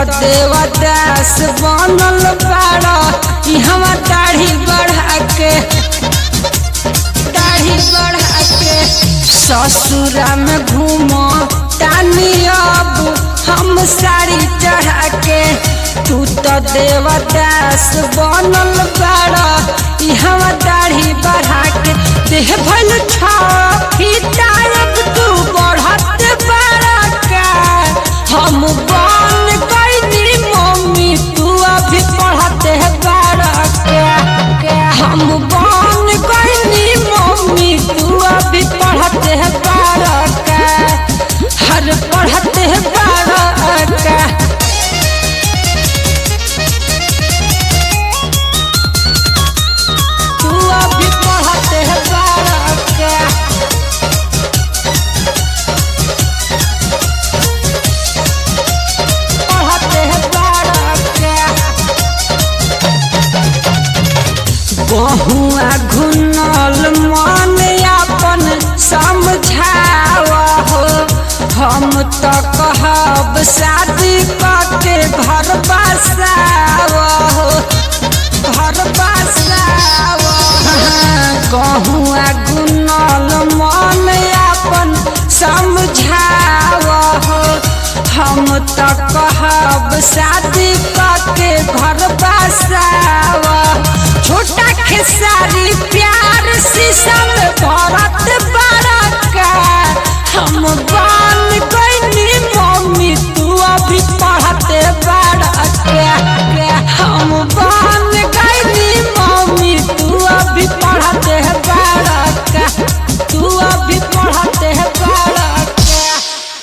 देवदास बनल बाड़ा इहवा दाढ़ी बढ़ा के दाढ़ी बढ़ा के ससुरा में घूमो तानी अब हम साड़ी चढ़ा के तू तो देवदास बनल बाड़ा इहवा दाढ़ी बढ़ा के देह भल छाप तू बढ़त बाड़ा का हम बन गईनी मम्मी तू अभी पढ़ते बाड़ा का हम बन गईनी मम्मी तू अभी पढ़ते बाड़ा का हर पढ़ते बाड़ा का तू अभी पढ़ते बाड़ा का पढ़ते बाड़ा का बहुआ घुनल मन अपन समझाव हो हम तो कहब शादी के घर बसाव हो घर बसाव गहुआ गुनल मन अपन समझाव हो हम तो कहब शादी के घर बसाव छोटा खेसारी प्यार शीशम भरत बड़ा का हम बा